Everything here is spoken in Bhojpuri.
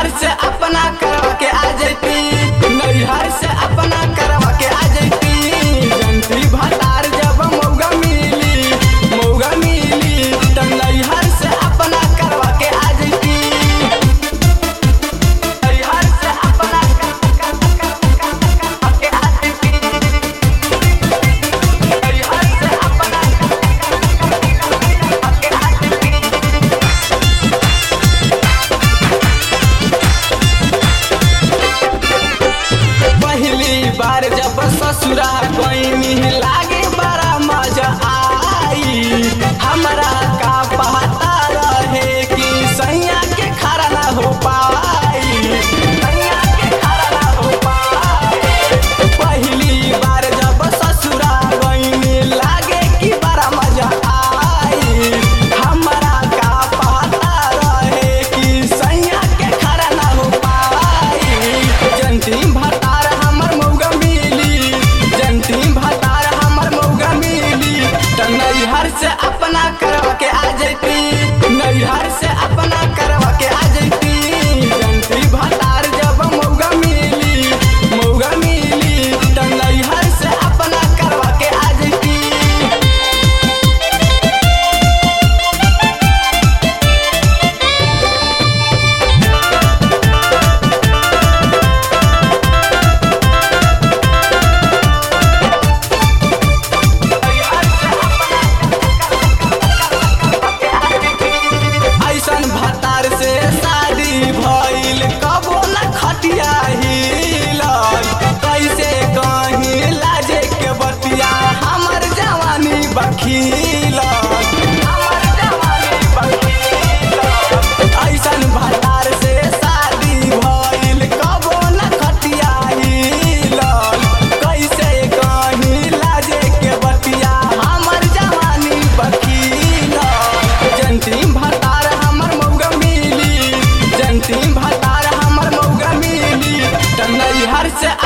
नैहर से अपना करवा के आ जैती नैहर से अपना करवा के आ जैती जंती भतार जब मौगा मिली मौगा मिली त नैहर से अपना करवा के आ जैती नैहर से अपना करवा के आ जैती नैहर से अपना करवा के आ जैती पहली बार जब ससुरा गईनी लागे बड़ा मजा आई हमरा का पता रहे कि सैया के खड़ा ना हो पाई सैया के खड़ा ना हो पाई पहली बार जब ससुरा गईनी लागे कि बड़ा मजा आई हमरा का पता रहे कि सैया के खड़ा ना हो पाई जंती भतार हमर मौगा मिली जंती भतार हमर मौगा मिली त नैहर से अपना करवा के आ जैती नैहर से अपना करवा के आ जैती जंती भतार जब मौगा मिली मौगा मिली त नैहर से अपना करवा के आ जैती ऐसन भतार से शादी भइल कबो न खटिया हिलल कैसे कहीं लाजे के बतिया हमर जवानी बखील हमर जवानी बखील ऐसन भतार से शादी भइल कबो न खटिया हिलल कैसे कहीं लाजे के बतिया हमर जवानी बखील जंती भतार हमर मौगा मिली जंती भतार हमर मौगा मिली त नैहर से